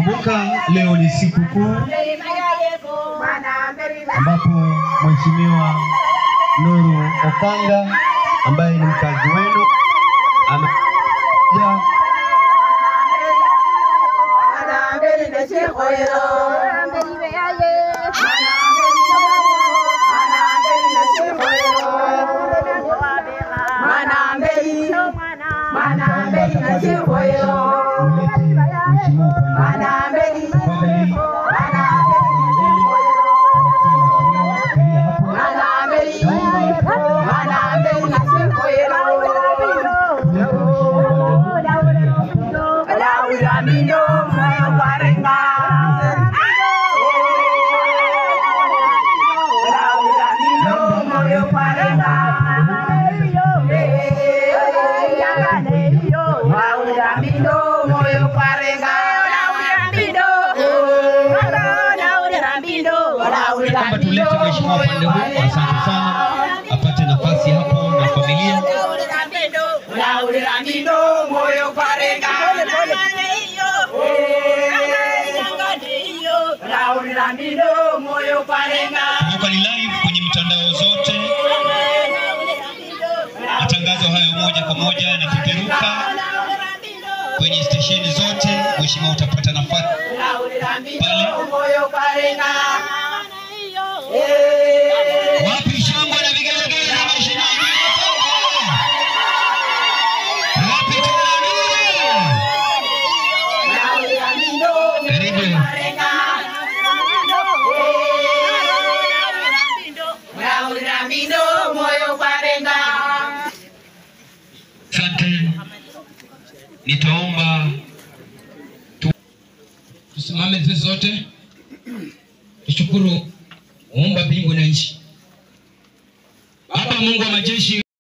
Kumbuka leo ni siku kuu ambapo Mheshimiwa Nuru Okanga ambaye ni mkazi wenu amekuja ulete mheshimiwa upande tafadhali. Kwamba tulete mheshimiwa upande huu, asante sana, apate nafasi hapo na familia. Kumbuka ni live kwenye mitandao zote, matangazo hayo moja kwa moja yanapeperuka kwenye stesheni zote. Mheshimiwa, utapata nafasi pale. Wapi shangwe na vigelegele na mheshimiwa Okanga? Wapi tena? Karibu. Asante. Nitaomba Tusimame sisi sote tushukuru muumba mbingu na nchi. Baba Mungu wa majeshi